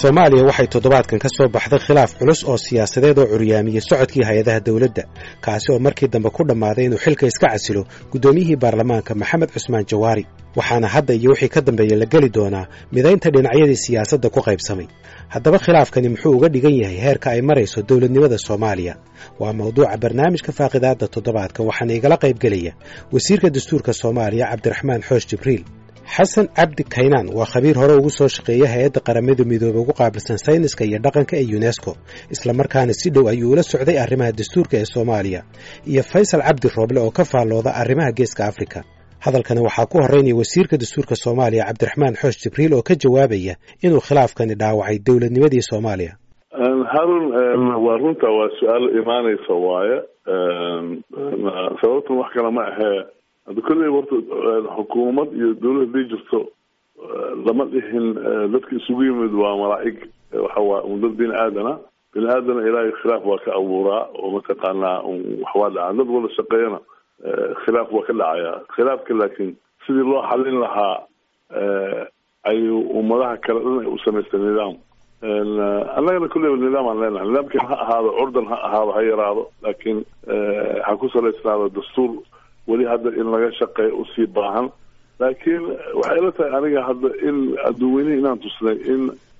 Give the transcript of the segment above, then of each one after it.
soomaaliya waxay toddobaadkan ka soo baxday khilaaf culus oo siyaasadeed oo curyaamiyey socodkii hay-adaha dowladda kaasi oo markii dambe ku dhammaaday inuu xilka iska casilo guddoomiyihii baarlamaanka maxamed cusmaan jawaari waxaana hadda iyo wixii ka dambeeya la geli doonaa midaynta dhinacyadii siyaasadda ku qaybsamay haddaba khilaafkani muxuu uga dhigan yahay heerka ay marayso dowladnimada soomaaliya waa mawduuca barnaamijka faaqidaadda toddobaadka waxaana igala qaybgelaya wasiirka dastuurka soomaaliya cabdiraxmaan xoosh jibriil xasan cabdi kaynaan waa khabiir hore ugu soo shaqeeya hay-adda qaramada midoobey ugu qaabilsan sayniska iyo dhaqanka ee yunesko islamarkaana si dhow ayuu ula socday arrimaha dastuurka ee soomaaliya iyo faysal cabdi rooble oo ka faallooda arrimaha geeska afrika hadalkani waxaa ku horreynaya wasiirka dastuurka soomaaliya cabdiraxmaan xoosh jibriil oo ka jawaabaya inuu khilaafkani dhaawacay dowladnimadii soomaaliya harun waa runta waa su-aal imaanaysa waaye sababtan wax kale ma ahee hadda kolley warta xukuumad iyo dawlad haday jirto lama dhihin dadka isugu yimid waa malaa'ig waxa waa un dad bini aadana bini aadana ilaahay khilaaf waa ka abuuraa oo mataqaanaa waxwaa dhacaa dad wada shaqeeyana khilaaf waa ka dhacaya khilaafka laakiin sidii loo xalin lahaa ayuu ummadaha kale dhan ay u samaystay nidaam annagana kulleyba nidaam aan leenahay nidaamkii ha ahaado curdan ha ahaado ha yaraado laakiin ha ku salaysnaado dastuur weli hadda in laga shaqeeyo usii baahan laakiin waxay ila tahay aniga hadda in adduuweynihi inaan tusnay in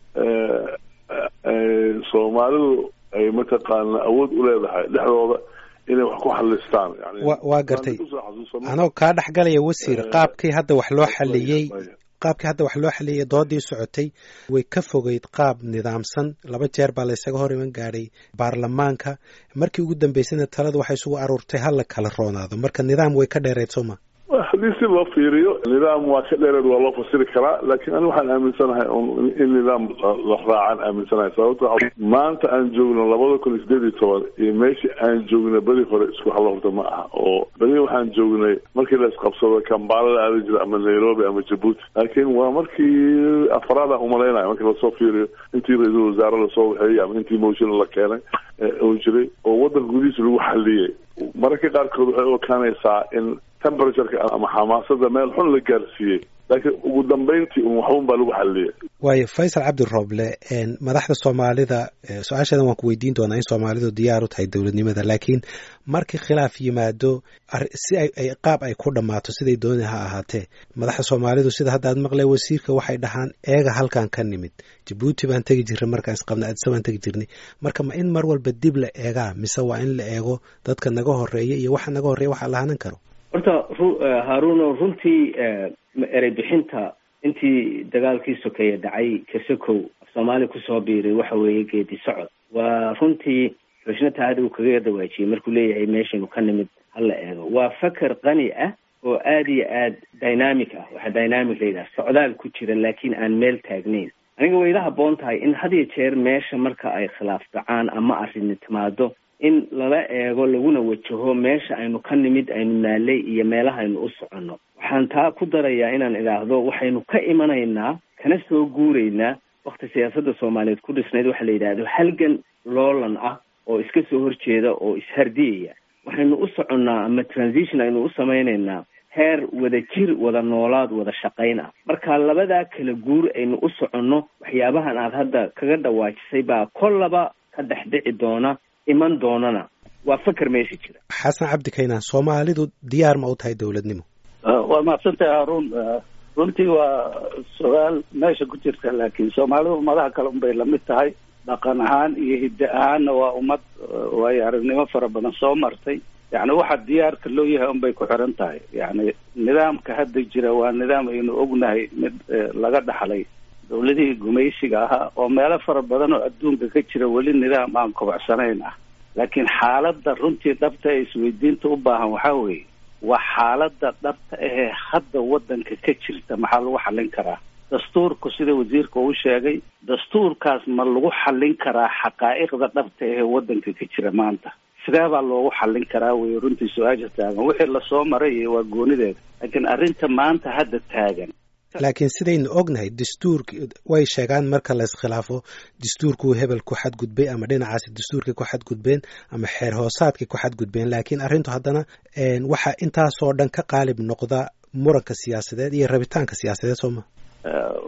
soomaalidu ay mataqaana awood u leedahay dhexdooda inay wax ku xalistaan waa gartay anoo kaa dhexgalaya wasiir qaabkii hadda wax loo xaliyey qaabkii hadda wax loo xaliyey doodii socotay way ka fogeyd qaab nidaamsan laba jeer baa la ysaga hor iman gaadhay baarlamaanka markii ugu dambeysana taladu waxay isugu aruurtay hala kala roonaado marka nidaam way ka dheereyd sooma haddii si loo fiiriyo nidaam waa ka dheereed waa loo fasiri karaa laakiin ani waxaan aaminsanahay in nidaam la raacaan aaminsanahay sababto maanta aan joogno labada kun iyo sideed iyo toban iyo meeshii aan joogna beri hore isku halla horta ma aha oo beri waxaan joognay markii la isqabsado kambala la aadi jira ama nairobi ama jabuuti laakiin waa markii afraada umalaynaya markii lasoo fiiriyo intii ra-iisul wasaare lasoo waxeeyey ama intii motion la keenay oo jiray oo waddanka gudihiisa lagu xaliyey mararka qaarkood waxay u ekaanaysaa in temperatureka ama xamaasada meel xun la gaarsiiyey laakiin ugu dambeyntii un waxbun baa lagu xaliyay waayo faysal cabdi rooble madaxda soomaalida su-aashadan waan ku weydiin doonaa in soomaalidu diyaar u tahay dowladnimada laakiin markii khilaaf yimaado si ay qaab ay ku dhammaato siday dooni ha ahaatee madaxda soomaalidu sida hadda aad maqlay wasiirka waxay dhahaan eega halkan ka nimid jabuuti baan tegi jirnay markaan isqabnay adisa baan tegi jirnay marka ma in mar walba dib la eegaa mise waa in la eego dadka naga horeeya iyo waxa naga horreeya waxa la hanan karo horta haruno runtii erey bixinta intii dagaalkii sokeeye dhacay kasakow af soomaaliya kusoo biiray waxa weeye geedi socod waa runtii xushna taada uu kaga dawaajiyey markuu leeyahay meeshaynu ka nimid hala eego waa faker qani ah oo aada iyo aad dynamic ah waxaa dynamic la yidhaha socdaal ku jira laakiin aan meel taagnayn aniga way ila habboon tahay in had iyo jeer meesha marka ay khilaaf dhacaan ama arrini timaado in lala eego laguna wajaho meesha aynu ka nimid aynu naalay iyo meelaha aynu u soconno waxaan taa ku darayaa inaan idhaahdo waxaynu ka imanaynaa kana soo guuraynaa wakti siyaasadda soomaaliyeed ku dhisnayd waxa la yidhaahdo halgan loolan ah oo iska soo horjeeda oo ishardiyaya waxaynu u soconnaa ama transition aynu u samaynaynaa heer wada jir wada noolaad wada shaqayn ah marka labadaa kala guur aynu u soconno waxyaabahan aad hadda kaga dhawaajisay baa kollaba ka dhex dhici doona iman doonana waa faker meesha jira xasan cabdi kaynaan soomaalidu diyaar ma u tahay dowladnimo waa mahadsantahay haruun runtii waa su-aal meesha ku jirta laakiin soomaalidu ummadaha kale unbay lamid tahay dhaqan ahaan iyo hidde ahaanna waa ummad waayo aragnimo fara badan soo martay yacni waxa diyaarka loo yahay unbay ku xiran tahay yacni nidaamka hadda jira waa nidaam aynu ognahay mid laga dhaxlay dawladihii gumaysiga ahaa oo meelo fara badan oo adduunka ka jira weli nidaam aan kobacsanayn ah laakiin xaaladda runtii dhabta ee isweydiinta u baahan waxaa weeye waa xaaladda dhabta ahee hadda waddanka ka jirta maxaa lagu xallin karaa dastuurku sida wasiirka uu sheegay dastuurkaas ma lagu xallin karaa xaqaa'iqda dhabta ahee waddanka ka jira maanta sidee baa loogu xallin karaa wey runtii su-aasha taagan wixii lasoo maray iyo waa goonideeda laakiin arrinta maanta hadda taagan laakiin sidaynu ognahay dastuurk way sheegaan marka la iskhilaafo dastuurkuu hebel ku xadgudbay ama dhinacaasi dastuurkay ku xadgudbeen ama xeer hoosaadkay ku xadgudbeen laakiin arrintu haddana waxaa intaasoo dhan ka qaalib noqda muranka siyaasadeed iyo rabitaanka siyaasadeed sooma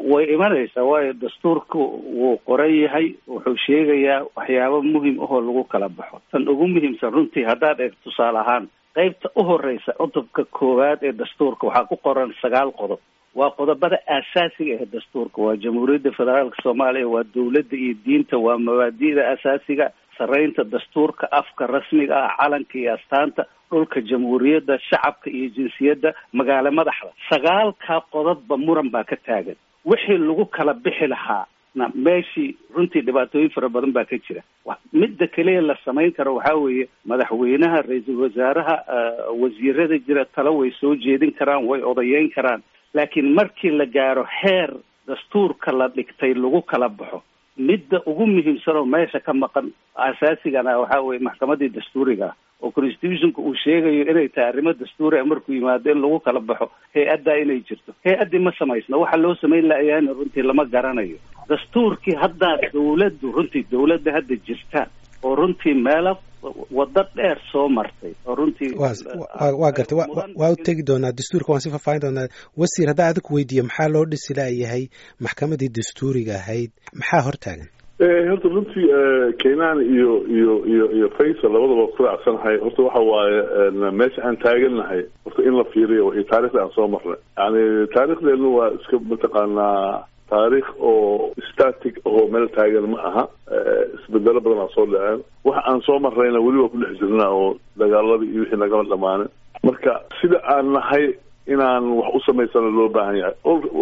way imanaysaa waayo dastuurku wuu qoran yahay wuxuu sheegayaa waxyaabo muhim ahoo lagu kala baxo tan ugu muhiimsan runtii haddaad eeg tusaale ahaan qeybta u horeysa cutubka koowaad ee dastuurka waxaa ku qoran sagaal qodob waa qodobada aasaasiga ee dastuurka waa jamhuuriyadda federaalka soomaaliya waa dowladda iyo diinta waa mabaadi'da asaasiga saraynta dastuurka afka rasmiga ah calanka iyo astaanta dhulka jamhuuriyadda shacabka iyo jinsiyadda magaalo madaxda sagaalkaa qodobba muran baa ka taagan wixii lagu kala bixi lahaa na meeshii runtii dhibaatooyin fara badan baa ka jira midda keliya la samayn karo waxaa weeye madaxweynaha ra-iisul wasaaraha wasiirada jira talo way soo jeedin karaan way odayeyn karaan laakiin markii la gaaro heer dastuurka la dhigtay lagu kala baxo midda ugu muhiimsan oo meesha ka maqan asaasigana waxaa weye maxkamadii dastuuriga ah oo constitutionka uu sheegayo inay tahay arrimo dastuuri a markuu yimaado in lagu kala baxo hay-addaa inay jirto hay-addii ma samaysna waxa loo samayn la-yaana runtii lama garanayo dastuurkii haddaa dawladdu runtii dawladda hadda jirta oo runtii meelo waddo dheer soo martay oo runtii waa gartay waa u tegi doonaa dastuurka waan si faahfaahin doonaa wasiir haddaa adig weydiiyo maxaa loo dhisi laayahay maxkamadii dastuuriga ahayd maxaa hortaagan horta runtii kenaan iyo iyo iyo iyo faysal labadaba ku raacsanahay horta waxa waaye meesha aan taagannahay horta in la fiiriyo iyo taarikhda aan soo marnay yani taarikhdeenu waa iska mataqaanaa taarikh oo static oo meel taagan ma aha isbedelo badan aa soo dhaceen waxa aan soo marrayna weli waa ku dhex jirnaa oo dagaaladii iyo wixii nagama dhamaanin marka sida aan nahay inaan wax u samaysana loo baahan yahay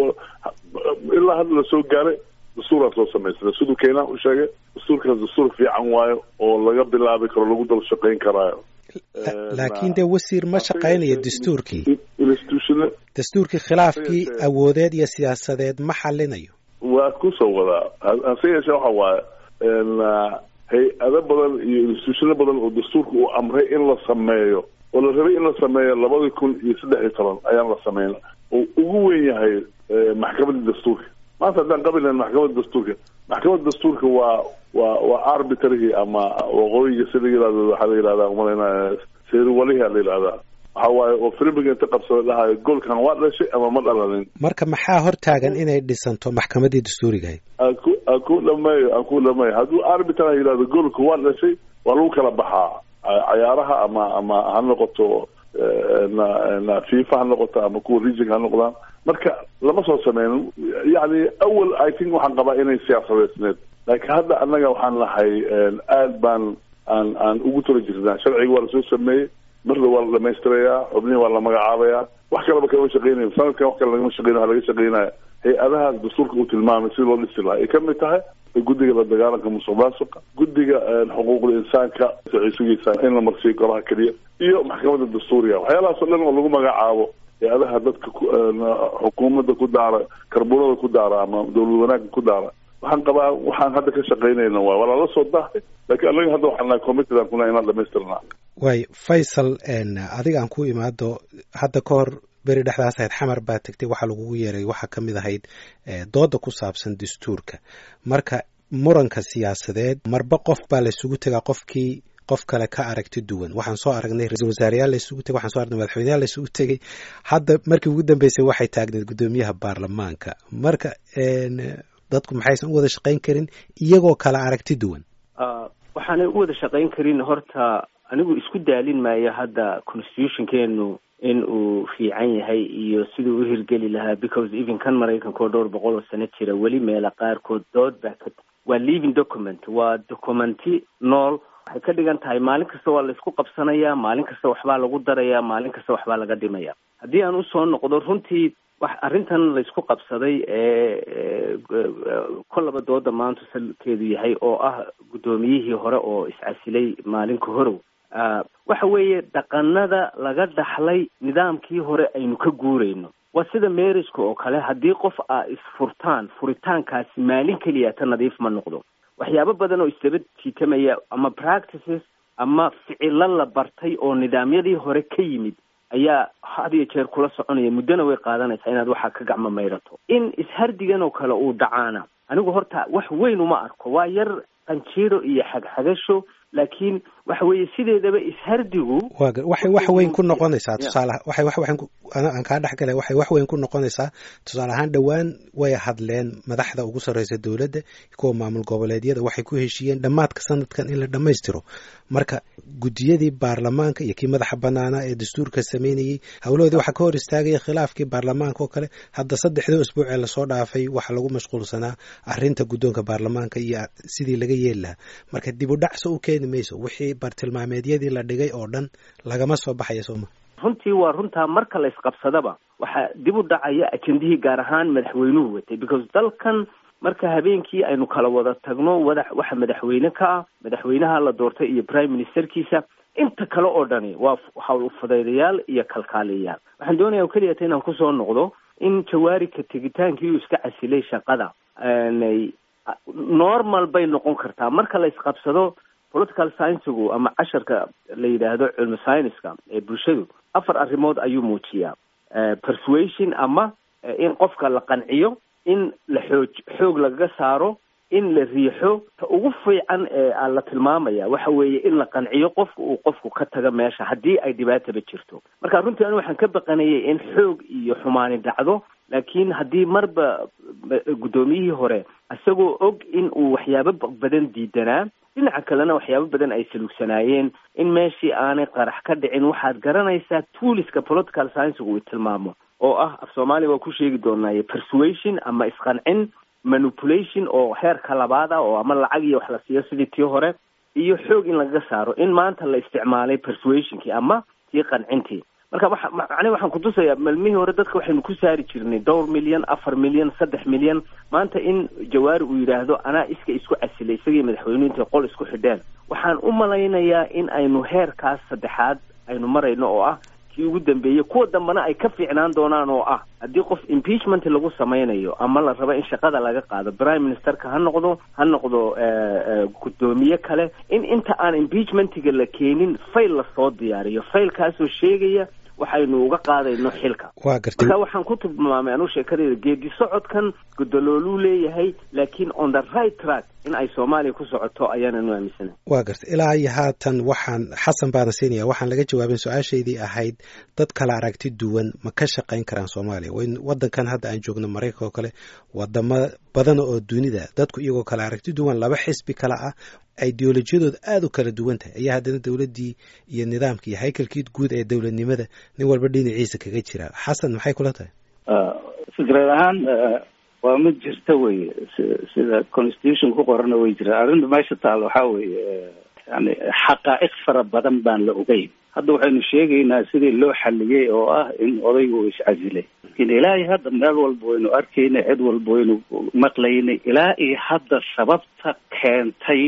ilaa hadda la soo gaaray dastuuraan soo samaysana siduu keenaan u sheegay dastuurkaas dastuur fiican waayo oo laga bilaabi karo lagu daba shaqayn karaayo laakiin dee wasiir ma shaqaynayo dastuurkii institution dastuurkii khilaafkii awoodeed iyo siyaasadeed ma xalinayo waa kusoo wadaa hase yeeshee waxa waaye hay-ado badan iyo institutiono badan oo dastuurka uu amray in la sameeyo oo la rabay in la sameeyo labadii kun iyo saddex iyo toban ayaan la sameyn oo ugu weyn yahay maxkamadda dastuurka maanta haddaan qabilayn maxkamadda dastuurka maxkamadda dastuurka waa waa waa arbitrary ama waqooyiga sida yirahdo waxaa la yihahdaa umalayna seeriwalihi la yihahdaa waxa waaye oo filmiga inta qabsada dhahayo goolkan waa dhashay ama ma dhalanin marka maxaa hortaagan inay dhisanto maxkamadii dastuuriga ahayd aan ku aan ku dhameeyo aan ku dhameeyo hadduu arbitra yihahdo goolka waa dhashay waa lagu kala baxaa cayaaraha ama ama ha noqoto na na fifa ha noqoto ama kuwa region ha noqdaan marka lama soo sameynin yani awal i think waxaan qabaa inay siyaasadeysneed laakiin hadda annaga waxaan nahay aad baan aan aan ugu tala jirnaa sharciga waa lasoo sameeyey marna waa la dhamaystirayaa xubnihi waa la magacaabayaa wax kaleba kalama shaqeynayo sanadkan wax kale lagama shaqeynayo waa laga shaqeynaya hay-adaha dastuurka uu tilmaamay si loo dhisi lahaa ay kamid tahay guddiga la dagaalanka musuq maasuqa guddiga xuquuqda insaanka sugiisa in la marsiiyo golaha keliya iyo maxkamadda dastuuriga waxyaalahaas o dhan oo lagu magacaabo hay-adaha dadka xukuumadda ku daara karbunada ku daara ama dawlad wanaagga ku daara waxaan qabaa waxaan hadda ka shaqeynayna waay waa lala soo dahay laakiin anaga hadda waxaan nahay committed aan kuna inaan dhamaystirnaa waay faysal adiga aan ku imaado hadda ka hor beri dhexdaas ahayd xamar baa tegtay waxaa lagugu yeeray waxaa ka mid ahayd dooda ku saabsan dastuurka marka muranka siyaasadeed marba qof baa laysugu tegaa qofkii qof kale ka aragti duwan waxaan soo aragnay ra-isul wasaareyaal laysugu tegay waxaan so aragnay madaxweyneyaal laysugu tegay hadda markii ugu dambeysay waxay taagneed guddoomiyaha baarlamaanka marka dadku maxaysan u wada shaqayn karin iyagoo kala aragti duwan waxaanay u wada shaqayn karin horta anigu isku daalin maayo hadda constitutionkeenu in uu fiican yahay iyo siduu u hirgeli lahaa because even kan maraykanka oo dhowr boqol oo sano jira weli meela qaarkood dood baa ka waa living document waa documenti nool waxay ka dhigan tahay maalin kasta waa laysku qabsanayaa maalin kasta waxbaa lagu darayaa maalin kasta waxbaa laga dhimaya haddii aan usoo noqdo runtii wax arrintan laysku qabsaday ee kollaba dooda maanta salkeedu yahay oo ah guddoomiyihii hore oo iscasilay maalinka horow waxa weeye dhaqanada laga dhaxlay nidaamkii hore aynu ka guurayno waa sida marriageka oo kale haddii qof aa isfurtaan furitaankaasi maalin keliya ta nadiif ma noqdo waxyaabo badan oo isdaba jiitamaya ama practices ama ficilo la bartay oo nidaamyadii hore ka yimid ayaa had iyo jeer kula soconaya muddona way qaadanaysaa inaad waxaa ka gacmo mayrato in ishardigan oo kale uu dhacaana anigu horta wax weyn uma arko waa yar qanjiiro iyo xagxagasho laakiin waxa weeye sideedaba ishardigu waxay wax weyn ku noqonaysaa tusaale waxay wax weyn aan kaa dhex galay waxay wax weyn ku noqonaysaa tusaale ahaan dhowaan way hadleen madaxda ugu sarreysa dowladda kuwa maamul goboleedyada waxay ku heshiiyeen dhammaadka sanadkan in la dhammaystiro marka guddiyadii baarlamaanka iyo kii madaxa banaanaa ee dastuurka sameynayey howlahoodii waxaa ka hor istaagaya khilaafkii baarlamaanka oo kale hadda saddexdii usbuuc ee lasoo dhaafay waxaa lagu mashquulsanaa arrinta guddoonka baarlamaanka iyo sidii laga yeeli lahaa marka dib u dhacso u keeni mayso wixii bartilmaameedyadii la dhigay oo dhan lagama soo baxaya sooma runtii waa runtaa marka la isqabsadaba waxaa dib u dhacaya ajendihii gaar ahaan madaxweynuhu watay because dalkan marka habeenkii aynu kala wada tagno wada waxa madaxweyne ka ah madaxweynaha la doortay iyo prime ministerkiisa inta kale oo dhani waa hawl ufudaydayaal iyo kalkaaliyayaal waxaan doonaya keliyata inaan kusoo noqdo in jawaarika tegitaankii uu iska casilay shaqada normal bay noqon kartaa marka la isqabsado political sciensigu ama casharka la yidhaahdo cilmi scienceska ee bulshadu afar arrimood ayuu muujiyaa persuasion ama in qofka la qanciyo in la xoog xoog lagaga saaro in la riixo ta ugu fiican ee la tilmaamaya waxa weeye in la qanciyo qofka uu qofku ka taga meesha haddii ay dhibaataba jirto marka runtii anigu waxaan ka baqanayay in xoog iyo xumaani dhacdo laakiin haddii marba guddoomiyihii hore isagoo og in uu waxyaabo badan diidanaa dhinaca kalena waxyaabo badan ay saluugsanaayeen in meeshii aanay qarax ka dhicin waxaad garanaysaa tuuliska political sciensigu uu tilmaamo oo ah af soomaaliya waa ku sheegi doonaaye persuasion ama isqancin manipulation oo heerka labaad ah oo ama lacag iyo wax la siiyo sidii tii hore iyo xoog in lagaga saaro in maanta la isticmaalay persuasionkii ama tii qancintii marka waxa macnihi waxaan kutusayaa malmihii hore dadka waxaynu ku saari jirnay dhowr milyan afar milyan saddex milyan maanta in jawaari uu yidhaahdo anaa iska isku casilay isagii madaxweynuhu intay qol isku xidheen waxaan u malaynayaa in aynu heerkaas saddexaad aynu marayno oo ah kii ugu dambeeyey kuwa dambena ay ka fiicnaan doonaan oo ah haddii qof impeachment lagu samaynayo ama la rabo in shaqada laga qaado prime ministerka ha noqdo ha noqdo guddoomiye kale in inta aan impeachmentiga la keenin fail lasoo diyaariyo failkaasoo sheegaya waxaynu uga qaadayno xilka waa gartay marka waxaan ku tilmaamay anuu sheekadayda geedi socodkan gudalooluu leeyahay laakiin on the right track in ay soomaaliya ku socoto ayaananu aaminsanay waa gartay ilaa iyo haatan waxaan xasan baana siinaya waxaan laga jawaabin su-aashaydii ahayd dad kala aragti duwan ma ka shaqayn karaan soomaaliya wadankan hadda aan joogno maraykanka oo kale wadamo badan oo dunida dadku iyagoo kala aragti duwan laba xisbi kale ah ideolojiyadooda aada u kala duwan tahay ayaa haddana dowladdii iyo nidaamka iyo haykalkii guud ee dowladnimada nin walba dhinaciisa kaga jira xasan maxay kula tahay fikrad ahaan waa mid jirta weye sida constitution ku qorana way jiraan arrinta meesha taal waxaa weeye yani xaqaa'iq fara badan baan la ogeyn hadda waxaynu sheegaynaa sidii loo xaliyey oo ah in odaygu uu iscasilay lakin ilaahay hadda meel walba waynu arkaynay cid walba waynu maqlaynay ilaa iyo hadda sababta keentay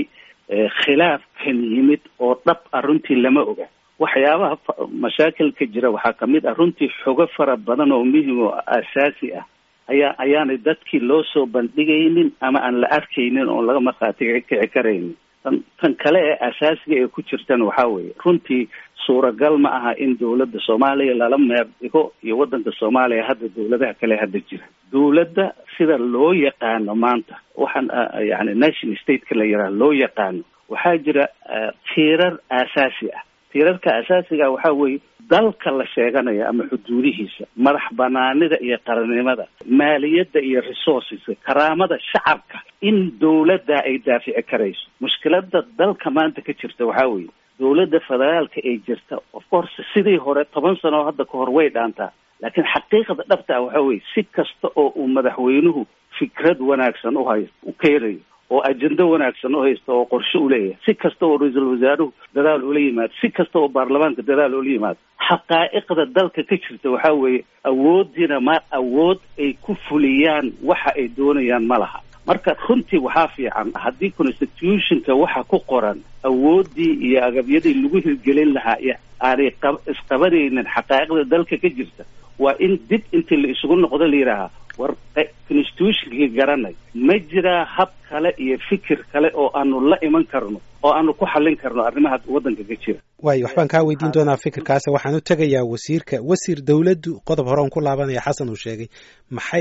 khilaafkan yimid oo dhab ah runtii lama oga waxyaabaha mashaakilka jira waxaa kamid ah runtii xogo fara badan oo muhim oo asaasi ah ayaa ayaanay dadkii loo soo bandhigaynin ama aan la arkaynin oon laga markhaati kici karaynin tan tan kale ee asaasiga ee ku jirtan waxaa weeye runtii suuragal ma aha in dowladda soomaaliya lala meer dhigo iyo waddanka soomaaliya hadda dowladaha kale hadda jira dowladda sida loo yaqaano maanta waxaan yani nation stateka la yidhaha loo yaqaano waxaa jira tiirar aasaasi ah tiirarka asaasiga waxaa weeye dalka la sheeganayo ama xuduudihiisa madax banaanida iyo qarannimada maaliyadda iyo resourceska karaamada shacabka in dowladda ay daafici karayso mushkilada dalka maanta ka jirta waxaa weeye dowladda federaalka ee jirta of course sidii hore toban sano oo hadda kahor way dhaantaa laakiin xaqiiqda dhabta ah waxaa weeye si kasta oo uu madaxweynuhu fikrad wanaagsan uhay u keenayo oo ajendo wanaagsan u haysta oo qorshe u leeyahay si kasta oo ra-iisul wasaaruhu dadaal ula yimaado si kasta oo baarlamaanka dadaal ula yimaado xaqaa'iqda dalka ka jirta waxaa weeye awooddiina ma awood ay ku fuliyaan waxa ay doonayaan ma laha marka runtii waxaa fiican haddii constitutionka waxa ku qoran awooddii iyo agabyadii lagu hirgelin lahaa iyo aanay qab isqabanaynin xaqaa'iqda dalka ka jirta waa in dib intii la isugu noqdo la yidhaahaa war constitutionkii garanay ma jiraa hab kale iyo fikir kale oo aanu la iman karno oo aanu ku xallin karno arrimaha waddanka ka jira waayo waxbaan kaa weydiin doonaa fikirkaasi waxaan u tegayaa wasiirka wasiir dowladdu qodob hore on ku laabanaya xasan uu sheegay maxay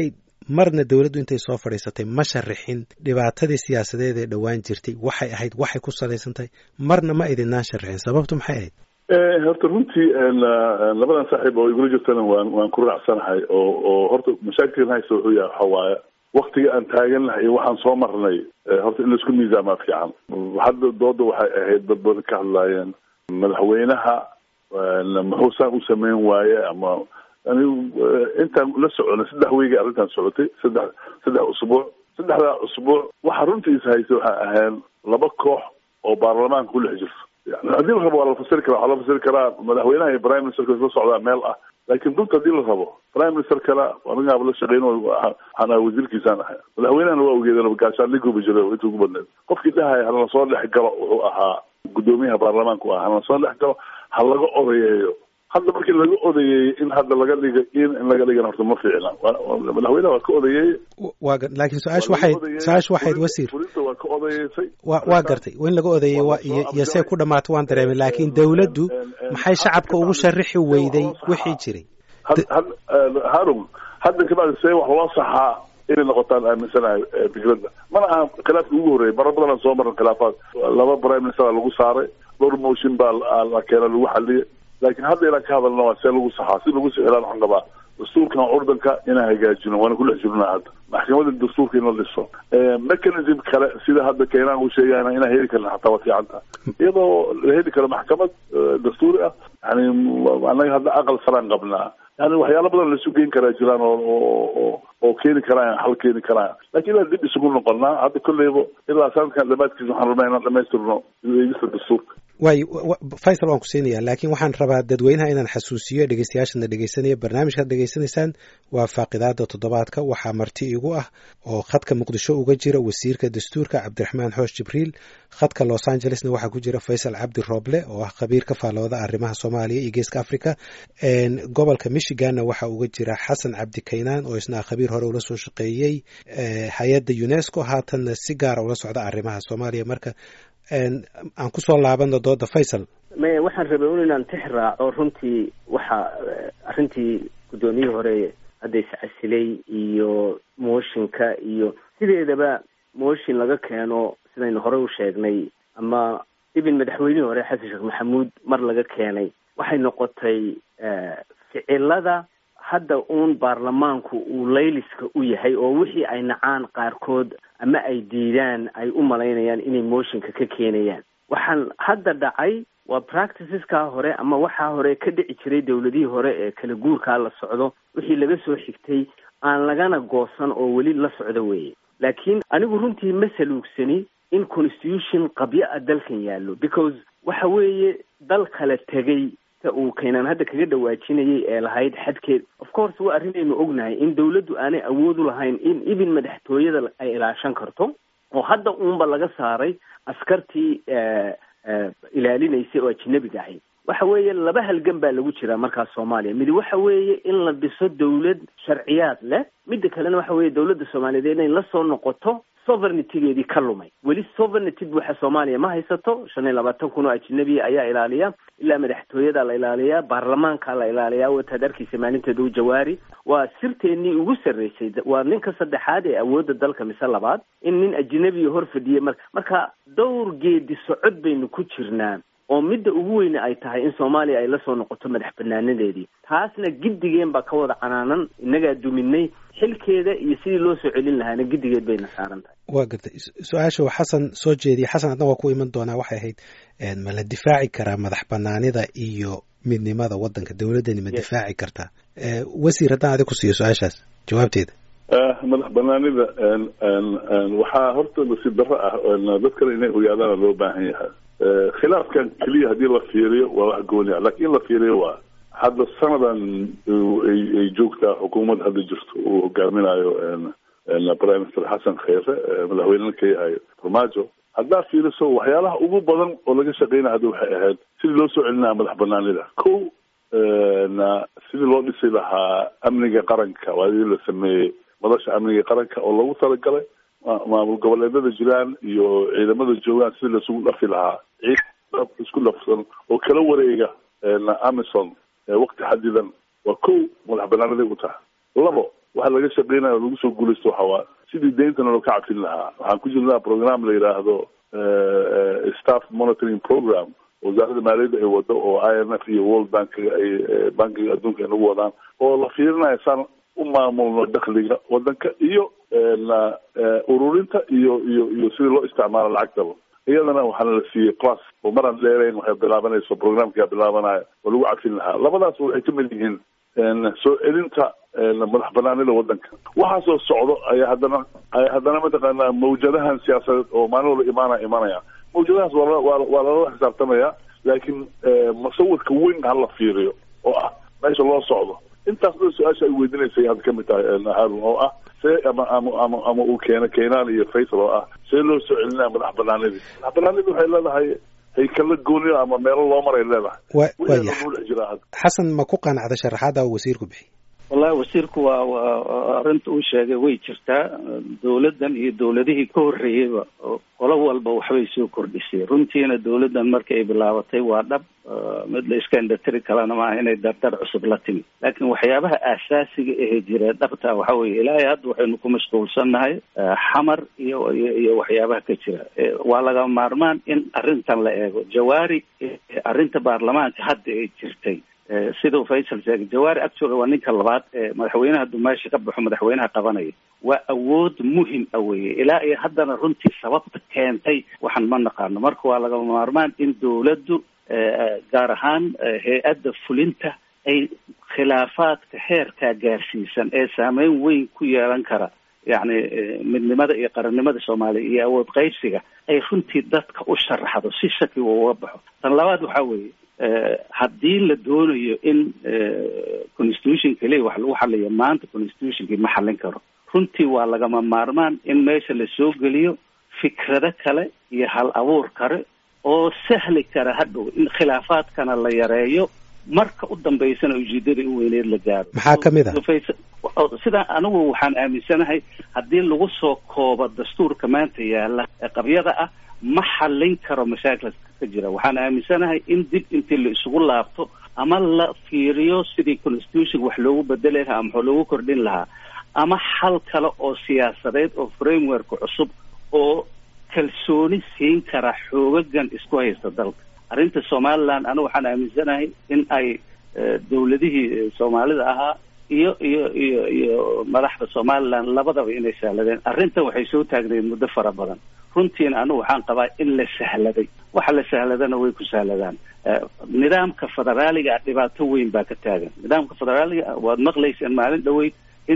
marna dowladdu intay soo fadhiisatay ma sharaxin dhibaatadii siyaasadeed ee dhowaan jirtay waxay ahayd waxay ku salaysan tahay marna ma idinaan sharxin sababtu maxay ahayd horta runtii labadan saaxiib oo igula jirtana waan waan ku raacsanahay oo oo horta mashaakilkan haysta wuxuu yahay waxa waaye waktiga aan taagan lahay iyo waxaan soo marnay horta in laisku miisaamaa fiican hadda dooda waxay ahayd dad badan ka hadlaayeen madaxweynaha muxuu saan u sameyn waaye ama anigu intaan la soconay saddex weygay arrintan socotay saddex saddex usbuuc saddexdaa usbuuc waxa runtiisa haysta waxay ahayn laba koox oo baarlamaanka ku dhex jirto yani haddii la rabo waa la fasiri karaa waxaa la fasiri karaa madaxweynaha iyo prime ministerka isla socdaa meel ah laakiin runta haddii la rabo prime minister kale anigaaba la shaqeyn waxaan ahay wasiirkiisaan ahay madaxweynahana waa ogeedeen gaashaan liguba jiray inta ugu badneed qofkii dhahaya halana soo dhex galo wuxuu ahaa guddoomiyaha baarlamaanka u ahaa halana soo dhex galo ha laga odayeeyo hadda markii laga odayeeyey in hadda laga dhiga in in laga dhigana horta ma fiicna madaxweynaha waa ka odayeeyey waa laakiin su-aashu waxayd su-aashu waxayd wasiir fulinta waa ka odayeysay wa waa gartay in laga odayeeyey waa iyo iyo see ku dhamaato waan dareemay laakiin dawladdu maxay shacabka ugu sharixi weyday wixii jiray harun hadda kabacdi see wax loo saxaa inay noqotaan aaminsanahay fikradda mana aha khilaafkii ugu horreeyay mara badan aan soo marin khilaafaad laba prime minister lagu saaray dhowr motion baa la keena lagu xaliyay laakiin hadda inaan ka hadalna waa see lagu saxaa si lagu sixiraan waxaan qabaa dastuurkan curdanka inaan hagaajino waana ku dhex jirnaa hadda maxkamada dastuurka in la dhiso mechanism kale sida hadda keenaan uu sheegayna inaan heli karna xataa waa fiicanta iyadoo la heli karo maxkamad dastuuri ah yani anaga hadda aqal saraan qabnaa yani waxyaalo badan laisu geyn karaa jiraan oo oo oo keeni karaan xal keeni karaan lakin inaan dib isugu noqonaa hadda kolleyba ilaa sanadkan dhamaadkiisa waxaan rabnaa inaan dhamaystirno eegista dastuurka waayo faysal waan ku siinayaa laakiin waxaan rabaa dadweynaha inaan xasuusiyo dhegeystayaashana dhegeysanaya barnaamijkaad dhegeysanaysaan waa faaqidaada toddobaadka waxaa marti igu ah oo khadka muqdisho uga jira wasiirka dastuurka cabdiraxmaan xoosh jibriil khadka los angelesna waxaa ku jira faysal cabdi rooble oo ah khabiir ka faalooda arrimaha soomaaliya iyo geeska africa gobolka michiganna waxaa uga jira xasan cabdi kaynaan oo isna khabiir hore ula soo shaqeeyey hay-adda unesco haatanna si gaara ula socda arrimaha soomaaliya marka aan kusoo laabano dooda faysal maya waxaan rabay un inaan tix raaco runtii waxa arrintii guddoomiyihii hore hadda iscasilay iyo mooshinka iyo sideedaba mooshin laga keeno sidaynu horey u sheegnay ama ibin madaxweynihii hore xasan sheekh maxamuud mar laga keenay waxay noqotay ficilada hadda uun baarlamaanku uu layliska u yahay oo wixii ay nacaan qaarkood ama ay diidaan ay u malaynayaan inay mooshinka ka keenayaan waxaan hadda dhacay waa practiceskaa hore ama waxaa hore ka dhici jiray dawladihii hore ee kala guurkaa la socdo wixii laga soo xigtay aan lagana goosan oo weli la socdo weeye laakiin anigu runtii ma saluugsani in constitution qabyo a dalkan yaallo because waxa weeye dal kala tegay uu keenaan hadda kaga dhawaajinayay ee lahayd xadkeed of course waa arrinaynu ognahay in dawladdu aanay awood u lahayn in ibin madaxtooyada ay ilaashan karto oo hadda uunba laga saaray askartii ilaalinaysay oo ajnabiga ahayd waxa weeye laba halgan baa lagu jiraa markaas soomaaliya midi waxa weeye in la dhiso dawlad sharciyaad leh midda kalena waxa weeye dawladda soomaaliyeed inay la soo noqoto sovereigntygeedii ka lumay weli sovereignty buuxa soomaaliya ma haysato shan iyo labaatan kun oo ajnabiya ayaa ilaaliya ilaa madaxtooyada la ilaaliyaa baarlamaanka la ilaaliyaa wataad arkaysa maalinteeda u jawaari waa sirteennii ugu sarreysay waa ninka saddexaad ee awoodda dalka mise labaad in nin ajnabiya hor fadhiyay mar marka dhowr geedi socod baynu ku jirnaa oo midda ugu weyne ay tahay in soomaaliya ay la soo noqoto madax banaanadeedii taasna giddigeen baa ka wada canaanan innagaa duminay xilkeeda iyo sidii loo soo celin lahaana giddigeed bayna saaran tahay waa gartay su-aasha xasan soo jeediyay xasan adna waa ku iman doonaa waxay ahayd ma la difaaci karaa madax banaanida iyo midnimada waddanka dawladdani ma difaaci kartaa wasiir haddaan adig ku siiyo su-aashaas jawaabteeda madax banaanida waxaa horta nasiib darro ah dadkana inay ogaadaana loo baahan yahay khilaafkan keliya haddii la fiiriyo waa wax gooni ah lakin in la fiiriyo waa hadda sanadan ay joogtaa xukuumad hadda jirto uu hogaaminayo prime minister xasan kheyre madaxweynena ka yahay farmaajo haddaa fiiriso waxyaalaha ugu badan oo laga shaqeynaya hadda waxay ahayd sidii loo soo celinaya madax banaanida ko sidii loo dhisi lahaa amniga qaranka waadii la sameeyey madasha amniga qaranka oo loogu talagalay maamul goboleedada jiraan iyo ciidamada joogaan sidii laisugu dhafi lahaa ciid isku dhafsan oo kala wareega amison wakti xadidan waa ko madax banaanaday u tahay labo waxa laga shaqeynayo lagu soo guulaysto waxa waa sidii deyntana loo ka cafin lahaa waxaan ku jirnaa program la yidhaahdo staff monitoring program wasaaradda maaliyadda ay wado oo i m f iyo world bankiga ay bankiga adduunka ay nagu wadaan oo la fiirinayo saan u maamulno dakhliga wadanka iyo ururinta iyo iyo iyo sidii loo isticmaalo lacagtaba iyadana waxaana la siiyey class oo maraan dheerayn waxay bilaabanayso programkaa bilaabanaya oo lagu cafin lahaa labadaas waxay ka mid yihiin soo celinta madax banaanida wadanka waxaasoo socdo ayaa haddana ay haddana mataqaanaa mawjadahan siyaasadeed oo maalin walba imaana imanaya mawjadahaas waa waa waa lala xisaabtamaya laakiin musawirka weyn hala fiiriyo oo ah meesha loo socdo intaas dhan su-aasha ay weydinaysay hadda kamid tahay harun oo ah see ama ama ama ama uu keena keenaan iyo faysal oo ah see loo soo celinaya madax banaanidii madax banaanidii waxay leedahay haykala gooniyo ama meelo loo maray leedahay waya dhex jiraa hadda xasan ma ku qanacda sharaxaada uu wasiirku bixi wallahi wasiirku waa waa arrinta uu sheegay way jirtaa dawladdan iyo dawladihii ka horreeyeyba qolo walba waxbay soo kordhisay runtiina dawladdan markii ay bilaabatay waa dhab mid la iska indhatiri kalena maaha inay dardar cusub la timi laakiin waxyaabaha aasaasiga ahee jira dhabta waxa weeye ilaahay hadda waxaynu ku mashquulsannahay xamar iyo iyo iyo waxyaabaha ka jira waa laga maarmaan in arrintan la eego jawaari arrinta baarlamaanka hadda ay jirtay siduu faysal sheegay jawaari actually waa ninka labaad ee madaxweynaha dumaasha ka baxo madaxweynaha qabanaya waa awood muhim a weye ilaa iyo haddana runtii sababta keentay waxaan ma naqaano marka waa laga maarmaan in dawladdu gaar ahaan hay-adda fulinta ay khilaafaadka heerkaa gaarsiisan ee saameyn weyn ku yeelan kara yacni midnimada iyo qarannimada soomaaliya iyo awood qaybsiga ay runtii dadka u sharaxdo si shaki uu uga baxo tan labaad waxaa weeye haddii la doonayo in constitution keliya wax lagu xaliyo maanta constitutionkii ma xallin karo runtii waa lagama maarmaan in meesha la soo geliyo fikrado kale iyo hal abuur kale oo sahli kara hadhow in khilaafaadkana la yareeyo marka u dambaysana ujeedada u weyneed la gaaro maxaa ka mid ah sidaa anigu waxaan aaminsanahay haddii lagu soo koobo dastuurka maanta yaala ee qabyada ah ma xallin karo mashaakilka ka jira waxaan aaminsanahay in dib intii la isugu laabto ama la fiiriyo sidii constitution wax loogu bedeli lahaa ama wax loogu kordhin lahaa ama xal kale oo siyaasadeed oo framework cusub oo kalsooni siin kara xoogagan isku haysta dalka arrinta somaliland anigu waxaan aaminsanahay in ay dawladihii soomaalida ahaa iyo iyo iyo iyo madaxda somaliland labadaba inay sahladeen arrintan waxay soo taagnayd muddo fara badan runtiina anigu waxaan qabaa in la sahladay waxa la sahladana way ku sahladaan nidaamka federaaliga ah dhibaato weyn baa ka taagan nidaamka federaaliga ah waad maqlayseen maalin dhaweyd in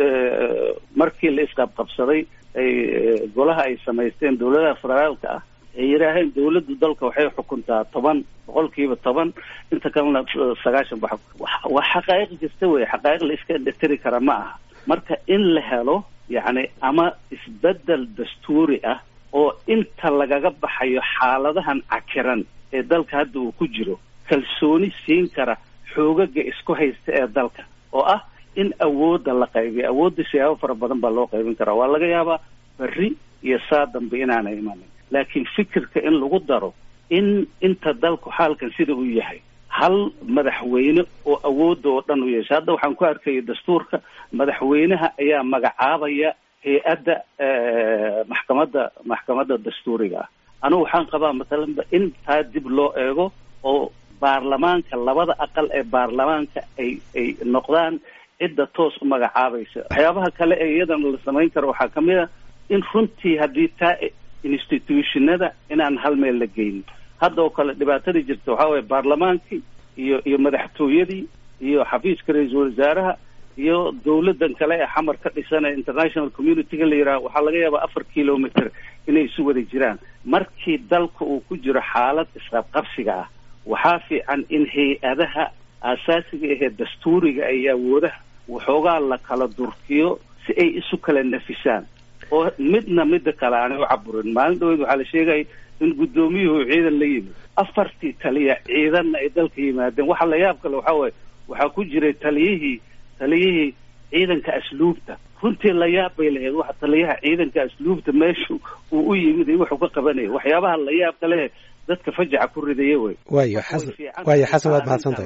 markii la isqabqabsaday ay golaha ay samaysteen dawladaha federaalka ah ay yidhaaheen dawladdu dalka waxay xukuntaa toban boqolkiiba toban inta kalena sagaashan ba waa xaqaa'iq jirta wey xaqaa'iq la iska indhatiri kara ma aha marka in la helo yacni ama isbedel dastuuri ah oo inta lagaga baxayo xaaladahan cakiran ee dalka hadda uu ku jiro kalsooni siin kara xoogaga isku haysta ee dalka oo ah in awoodda la qaybiyo awoodda siyaabo fara badan baa loo qaybin karaa waa laga yaabaa berri iyo saa dambe inaana imanin laakiin fikirka in lagu daro in inta dalku xaalkan sida uu yahay hal madaxweyne oo awoodda oo dhan u yeesha hadda waxaan ku arkaya dastuurka madaxweynaha ayaa magacaabaya hay-adda maxkamadda maxkamadda dastuuriga ah anigu waxaan qabaa mathalanba in taa dib loo eego oo baarlamaanka labada aqal ee baarlamaanka ay ay noqdaan cidda toos u magacaabaysa waxyaabaha kale ee iyadana la samayn karo waxaa kamid a in runtii haddii taa institutionada inaan hal meel la geynin hadda oo kale dhibaatadii jirta waxaa waye baarlamaankii iyo iyo madaxtooyadii iyo xafiiska ra-iisul wasaaraha iyo dawladan kale ee xamar ka dhisan ee international community-ga la yidhaha waxaa laga yaabaa afar kilometer inay isu wada jiraan markii dalka uu ku jiro xaalad isqabqabsiga ah waxaa fiican in hay-adaha aasaasiga ahee dastuuriga iyo awoodaha waxoogaa la kala durkiyo si ay isu kala nafisaan oo midna midda kale aanay u caburin maalin dhaweyd waxaa la sheegaya in guddoomiyuhu ciidan la yimid afartii taliya ciidanna ay dalka yimaadeen waxa la yaab kale waxaa waaye waxaa ku jiray taliyihii taliyihii ciidanka asluubta runtii la yaab bay lahayd waxa taliyaha ciidanka asluubta meeshu uu u yimid iyo wuxuu ka qabanaya waxyaabaha la yaab kale dadka fajaca ku ridaya wey waayo xasan waayo xasan waad mahadsantahay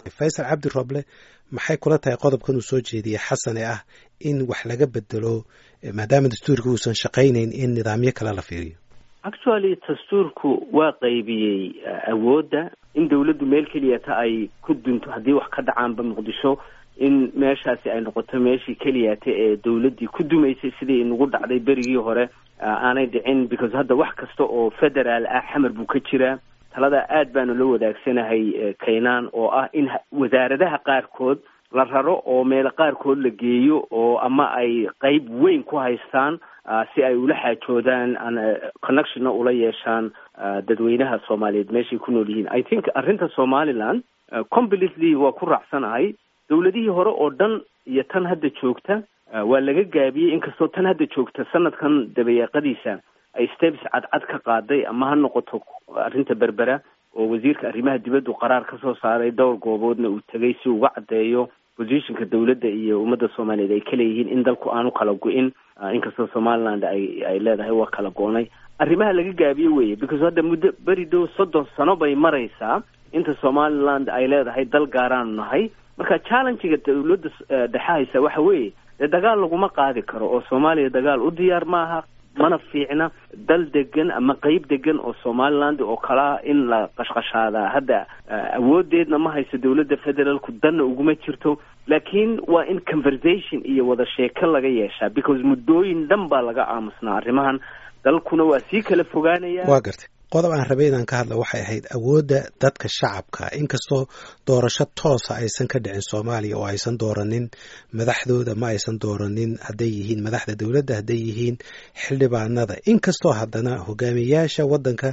faysal cabdi roble maxay kula tahay qodobkan uu soo jeediyey xasan ee ah in wax laga bedelo maadaama dastuurka uusan shaqaynayn in nidaamyo kale la fiiriyo actually dastuurku waa qaybiyey awoodda in dawladdu meel keliyata ay ku dunto haddii wax ka dhacaanba muqdisho in meeshaasi ay noqoto meeshii keliyata ee dawladdii ku dumaysay sidii inagu dhacday berigii hore aanay dhicin because hadda wax kasta oo federaal ah xamar buu ka jiraa talada aad baanu la wadaagsanahay kaynaan oo ah in wasaaradaha qaarkood la raro oo meelo qaarkood la geeyo oo ama ay qeyb weyn ku haystaan si ay ula xaajoodaan connectionna ula yeeshaan dadweynaha soomaaliyeed meeshay ku nool yihiin i think arrinta somaliland completely waa ku raacsanahay dawladihii hore oo dhan iyo tan hadda joogta waa laga gaabiyey inkastoo tan hadda joogta sanadkan dabayaaqadiisa ay steps cadcad ka qaaday ama ha noqoto arrinta berbera oo wasiirka arrimaha dibaddu qaraar ka soo saaray dhowr gooboodna uu tegay si uga caddeeyo positionka dawladda iyo ummadda soomaaliyeed ay ka leeyihiin in dalku aanu kala go-in inkastoo somaliland ay ay leedahay waa kala go-nay arrimaha laga gaabiye weye because hadda muddo beri dhow soddon sano bay maraysaa inta somaliland ay leedahay dal gaaraanu nahay marka challengiga dawladda dhexahaysa waxa weeye dee dagaal laguma qaadi karo oo soomaaliya dagaal u diyaar maaha mana fiicna dal degan ama qeyb degan oo somaliland oo kalaa in la qashqashaadaa hadda awoodeedna ma hayso dawladda federaalku danna uguma jirto laakiin waa in conversation iyo wada sheeko laga yeeshaa because muddooyin dhan baa laga aamusnaa arrimahan dalkuna waa sii kala fogaanaya waa gartay qodob aan rabay inaan ka hadla waxay ahayd awoodda dadka shacabka inkastoo doorasho toosa aysan ka dhicin soomaaliya oo aysan dooranin madaxdooda ma aysan dooranin hadday yihiin madaxda dowladda hadday yihiin xildhibaanada inkastoo haddana hogaamiyayaasha waddanka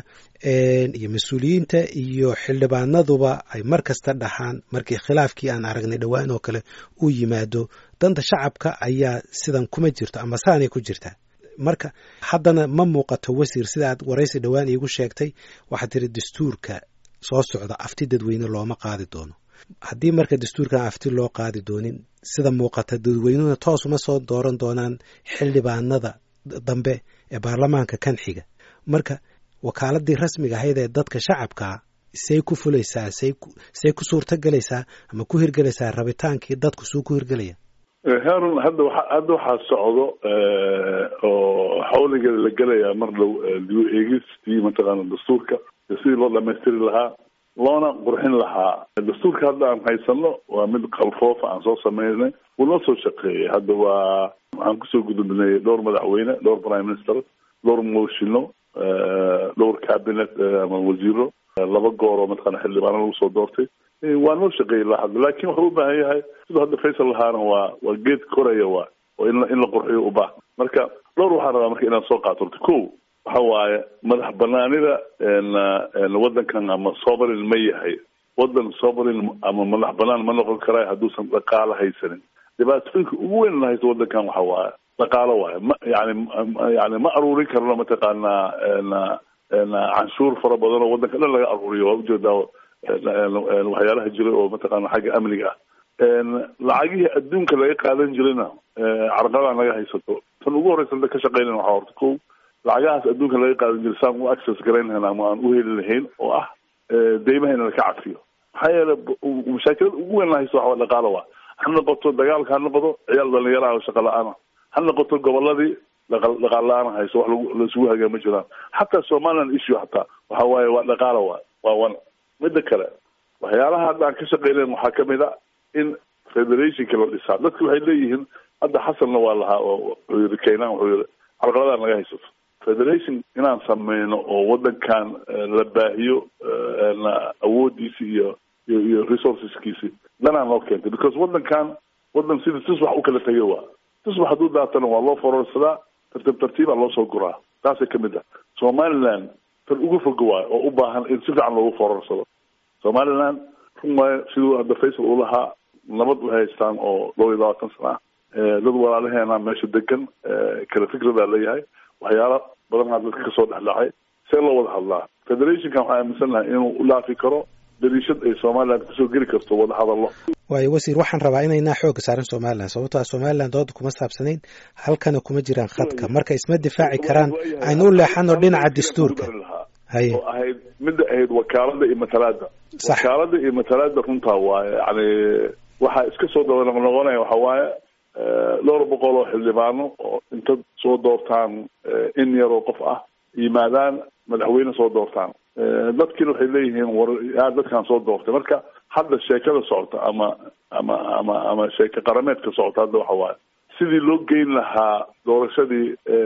iyo mas-uuliyiinta iyo xildhibaanaduba ay mar kasta dhahaan markii khilaafkii aan aragnay dhowaan oo kale uu yimaado danta shacabka ayaa sidan kuma jirto ama saanay ku jirtaa marka haddana ma muuqato wasiir sida aad waraysi dhowaan iigu sheegtay waxaad tiri dastuurka soo socda afti dadweyne looma qaadi doono haddii marka dastuurkan afti loo qaadi doonin sida muuqata dadweynuhuna toos uma soo dooran doonaan xildhibaanada dambe ee baarlamaanka kan xiga marka wakaaladii rasmiga ahayd ee dadka shacabkaa say ku fulaysaa say say ku suurto gelaysaa ama ku hirgelaysaa rabitaankii dadku suu ku hirgelaya harun hadda wa hadda waxaa socdo oo xawliga la gelaya mar dhow dib eegistii mataqaana dastuurka sidii loo dhamaystiri lahaa loona qurxin lahaa dastuurka hadda aan haysano waa mid qalfoofa aan soo sameynay wuu noo soo shaqeeyay hadda waa waxaan kusoo gudubnay dhowr madaxweyne dhowr prime minister dhowr mooshino dhowr cabinet ama wasiiro laba goor oo mataqana xildhibaano lagu soo doortay waa noo shaqeeyay ilaa hadda laakin wuxuu u baahan yahay siduu hadda faysal lahaana waa waa geed koraya waa oo in in la qurxiyo u baahan marka dhowr waxaan rabaa marka inaan soo qaato horta ko waxa waaye madax banaanida waddankan ama sovereign ma yahay waddan sovereign ama madax banaan ma noqon karaa hadduusan dhaqaalo haysanin dhibaatooyinka ugu weyn la haysto waddankan waxa waaye dhaqaalo waaye ma yani yani ma aruurin karno mataqaanaa canshuur fara badan oo waddanka dhan laga aruuriyo waa ujeedaa waxyaalaha jiray oo mataqaana xagga amniga ah lacagihii adduunka laga qaadan jirayna carqaladaan laga haysato tan ugu horeysa ka shaqeynan waxaa horta ko lacagahaas adduunka laga qaadan jiray saan u access garayn lahayn ama aan u heli lahayn oo ah deymaha in laka cafiyo maxaa yeele mashaakilada ugu weyn la haysto waxaa dhaqaalo waa ha noqoto dagaalka ha noqdo ciyaal dhalinyaraha oo shaqa la-aana ha noqoto goboladii dhaqaal la-aan hayso wax laisugu hagaa ma jiraan xataa somaliland issue hataa waxa waaye waa dhaqaalo waa waa wan midda kale waxyaalaha hadda aan ka shaqeynayn waxaa kamid a in federationka la dhisaa dadku waxay leeyihiin hadda xasanna waa lahaa oo wuxuu yiri keynan wuxuu yiri carqaladaan laga haysato federation inaan sameyno oo waddankan la baahiyo awoodiisi iyo iyo iyo resourceskiisi danaan loo keentay because waddankan waddan sida tusbax u kala tegay waa tusbax hadduu daatana waa loo fororsadaa tartiib tartiibaa loo soo guraa taasay kamid ah somaliland tan ugu foga waayo oo u baahan in si fiican loogu fororsado somaliland run waayo siduu hadda faysal uu lahaa nabad waxay haystaan oo dhowr iyo labaatan sana ah dad walaalaheena meesha degan kala fikradaa leeyahay waxyaala badanaa dadka kasoo dhexdhacay see loo wada hadlaa federationkan waxaa aaminsan lahay inuu u dhaafi karo dariishad ay somaliland kusoo geli karto wada hadallo waayo wasiir waxaan rabaa inaynaa xooga saaran somaliland sababtoa somaliland dooda kuma saabsanayn halkana kuma jiraan khadka marka isma difaaci karaan aynu u leexano dhinaca dastuurka oo ahayd midda ahayd wakaalada iyo matalaada wakaalada iyo matalaada runtaa waaye yani waxaa iska soo daba noqnoqonaya waxa waaye dhowr boqol oo xildhibaano oo inta soo doortaan in yaroo qof ah yimaadaan madaxweyne soo doortaan dadkiina waxay leeyihiin war yaa dadkan soo doortay marka hadda sheekada socota ama ama ama ama sheeke qarameedka socota hadda waxa waaye sidii loo geyn lahaa doorashadii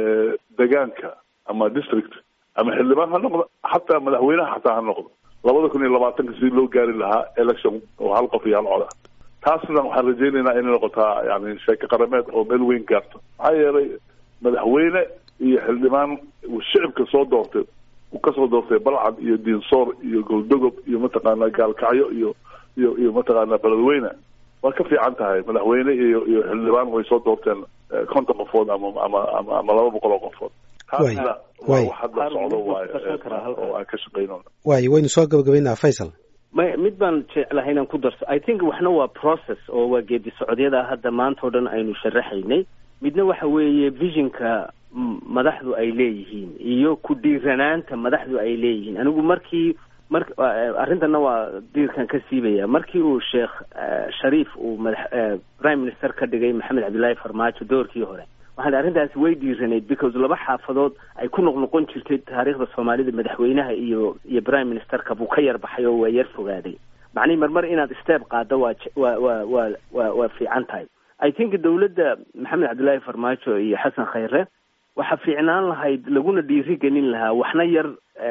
degaanka ama district ama xildhibaan ha noqdo xataa madaxweynaha xataa ha noqdo labada kun iyo labaatanka sidii loo gaari lahaa election oo hal qof iyo hal cod ah taasna waxaan rajaynaynaa inay noqotaa yani sheeke qarameed oo meel weyn gaarto maxaa yeelay madaxweyne iyo xildhibaan shicibka soo doortay uu kasoo doortay balcad iyo diinsoor iyo goldogob iyo mataqaanaa gaalkacyo iyo iyo iyo mataqaanaa beledweyne waa ka fiican tahay madaxweyne iyo iyo xildhibaan way soo doorteen konton qofood ama ama ama ama laba boqol oo qofood taasna waa wax hadda socdo waaye oo aan ka shaqeyno waayo waynu soo gabagabaynaa faysal may mid baan jeclahay inaan ku darso i think waxna waa process oo waa geedi socodyada hadda maanta o dhan aynu sharaxaynay midna waxa weeye visionka madaxdu ay leeyihiin iyo ku dhiiranaanta madaxdu ay leeyihiin anigu markii mar arrintana waa diirkan ka siibaya markii uu sheekh shariif uu madax prime minister ka dhigay maxamed cabdillaahi farmaajo doorkii hore waxaan arrintaasi way dhiiranayd because laba xaafadood ay ku noqnoqon jirtay taariikhda soomaalida madaxweynaha iyo iyo prime ministerka buu ka yar baxay oo waa yar fogaaday macnihi marmar inaad step qaaddo waa waa waa waa waa waa fiican tahay i think dawladda maxamed cabdillaahi farmaajo iyo xasan khayre waxaa fiicnaan lahayd laguna dhiiri gelin lahaa waxna yar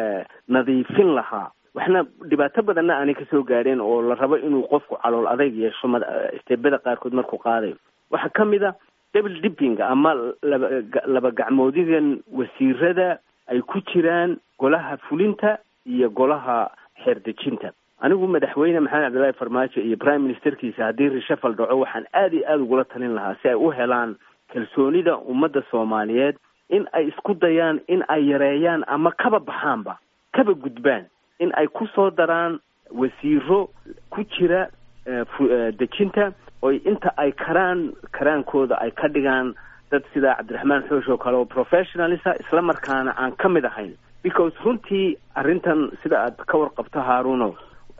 nadiifin lahaa waxna dhibaato badanna aanay kasoo gaadheen oo la rabo inuu qofku calool adayg yeesho steebada qaarkood markuu qaadayo waxaa ka mid a double dipping ama laba laba gacmoodigan wasiirada ay ku jiraan golaha fulinta iyo golaha xeerdejinta anigu madaxweyne maxamed cabdillahi farmaajo iyo prime ministerkiisa haddii reshafal dhaco waxaan aada iyo aada ugula talin lahaa si ay u helaan kalsoonida ummadda soomaaliyeed in ay isku dayaan in ay yareeyaan ama kaba baxaanba kaba gudbaan in ay ku soo daraan wasiiro ku jira dejinta oy inta ay karaan karaankooda ay ka dhigaan dad sida cabdiraxmaan xoosh oo kale oo professionalisa isla markaana aan ka mid ahayn because runtii arrintan sida aad ka warqabto haaruno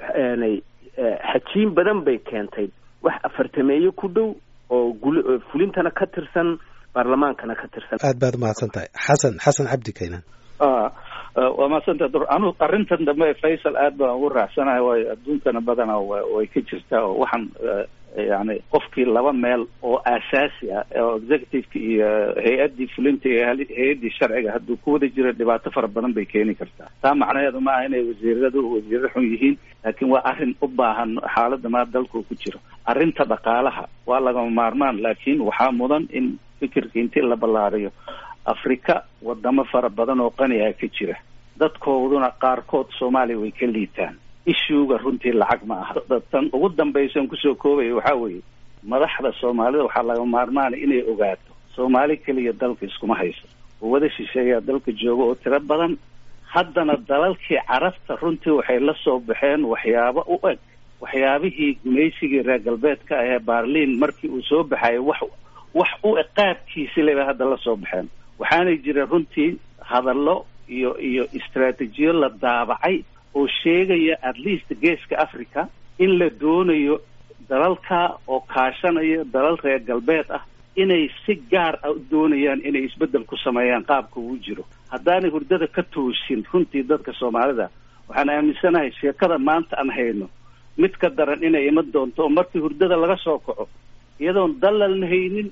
xajiin badan bay keentay wax afartameeyo ku dhow oo gul fulintana ka tirsan baarlamaankana ka tirsan aad baad umahadsan tahay xasan xasan cabdi kaynan waa mahadsanta dur anu arrintan dambe faysal aad baan ugu raacsanahay waayo adduunkana badana way ka jirtaa oo waxaan yani qofkii laba meel oo aasaasi ah oo executiveka iyo hay-addii fulinta iyo hay-addii sharciga hadduu ku wada jiro dhibaato fara badan bay keeni kartaa taa macnaheedu ma aha inay wasiiradu wasiiro xun yihiin laakiin waa arrin u baahan xaaladda maa dalku ku jiro arrinta dhaqaalaha waa lagama maarmaan laakiin waxaa mudan in fikirka intii la ballaariyo afrika wadamo fara badan oo qaniga ka jira dadkooduna qaarkood soomaaliya way ka liitaan ishuuga runtii lacag ma aha tan ugu dambaysan kusoo koobaya waxaa weeye madaxda soomaalida waxaa laga maarmaana inay ogaato soomaali keliya dalka iskuma hayso oo wada shisheeyaa dalka jooga oo tiro badan haddana dalalkii carabta runtii waxay la soo baxeen waxyaabo u eg waxyaabihii gumaysigii reer galbeedka ahee baarliin markii uu soo baxayay wax wax u eg qaabkiisi leba hadda la soo baxeen waxaanay jira runtii hadallo iyo iyo istraatijiyo la daabacay oo sheegaya at least geeska africa in la doonayo dalalka oo kaashanaya dalal reer galbeed ah inay si gaar ah u doonayaan inay isbeddel ku sameeyaan qaabka uu jiro haddaanay hurdada ka toosin runtii dadka soomaalida waxaan aaminsanahay sheekada maanta aan hayno mid ka daran inay iman doonto oo markii hurdada laga soo kaco iyadoon dalalna haynin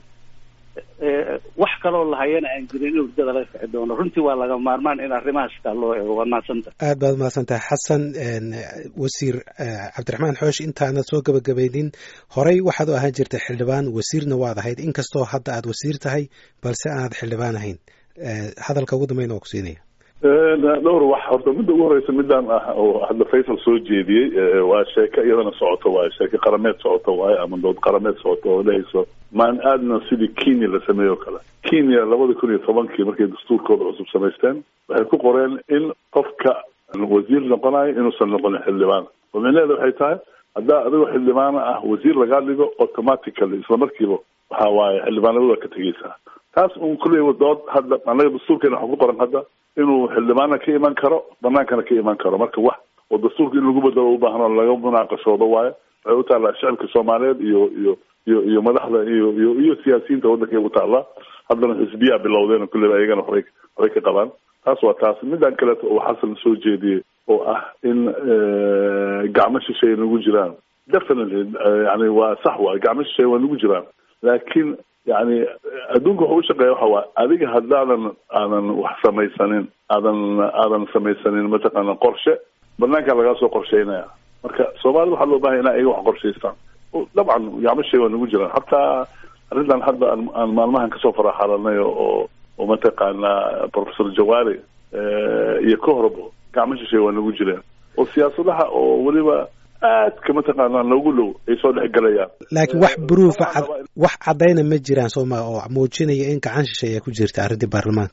wax kaloo lahayana aan jirin in hurdada laga kici doono runtii waa laga maarmaan in arrimahaas taa loo eego waa mahadsantahay aad baad umahadsan tahay xasan wasiir cabdiraxmaan xoosh intaanad soo gabagabaynin horey waxaad u ahaan jirtay xildhibaan wasiirna waad ahayd inkastoo hadda aad wasiir tahay balse aanad xildhibaan ahayn hadalka ugu dambeyn waa ku siinaya dhowr wax horta midda ugu horeysa midaan ah oo hadda faysal soo jeediyey waa sheeko iyadana socoto waayo sheeko qarameed socoto waayo ama dood qarameed socoto oo dhehayso maan aadna sidii kenya la sameeyo o kale kenya labada kun iyo tobankii markay dastuurkooda cusub samaysteen waxay ku qoreen in qofka wasiir noqonayo inuusan noqonin xildhibaan oo micnaheeda waxay tahay haddaa adigoo xildhibaana ah wasiir lagaa dhigo automatically isla markiiba waxa waaye xildhibaanimada waa ka tegeysaa taas un kulley dood hadda anaga dastuurkeena waxaa ku qoran hadda inuu xildhibaanna ka iman karo banaankana ka iman karo marka wax oo dastuurka in lagu bedelo ubaahan oo laga munaaqashoodo waayo waxay u taallaa shicibka soomaaliyeed iyo iyo iyo iyo madaxda iyo iyo iyo siyaasiyiinta waddankay u taallaa haddana xisbiyaa bilowdeen kulleyba ayagana waxbay waxbay ka qabaan taas waa taas midaan kaleeto oo xasan soo jeediyey oo ah in gacmo shisheeye nagu jiraan definitely yani waa sax waay gacmo shisheeye waa nagu jiraan laakiin yani adduunka waxa u shaqeeya waxa waa adiga haddaadan aadan wax samaysanin aadan aadan samaysanin mataqaana qorshe banaankaa lagaa soo qorsheynaya marka soomaalida waxaa loo bahanya ina ayaga wax qorshaystaan dabcan gacmo shisheeye waa nagu jiraan hataa arrintan hadda aan aan maalmahan kasoo faraxalanay oo oo mataqaana professor jawaari iyo ka horbo gacmo shisheeye waa nagu jireen oo siyaasadaha oo weliba aadka mataqaanaa noogu dhow ay soo dhex galayaan laakiin wax bruufa wax caddayna ma jiraan sooma oo muujinaya in gacan shisheeya ku jirta arrintii baarlamaanka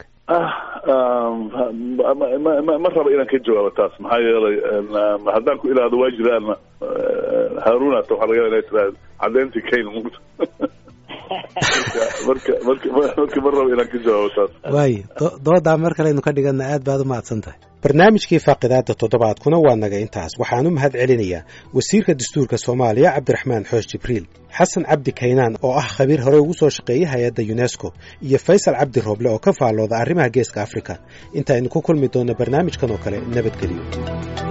ma raba inaan ka jawaabo taas maxaa yeelay haddaan ku ilaahdo waa jiraan haarunata waxaa laga ina tiraad caddeyntii kayn mugta marka marka marka ma raba inaan ka jawaabo taas waayo doodaa mar kaleynu ka dhigana aad baad u mahadsan tahay barnaamijkii faaqidaada toddobaadkuna waa naga intaas waxaan u mahad celinayaa wasiirka dastuurka soomaaliya cabdiraxmaan xoosh jibriil xasan cabdi kaynaan oo ah khabiir hore ugu soo shaqeeyay hay-adda yunesko iyo faysal cabdi rooble oo ka faallooda arrimaha geeska afrika intaaynu ku kulmi doonno barnaamijkan oo kale nabadgeliyo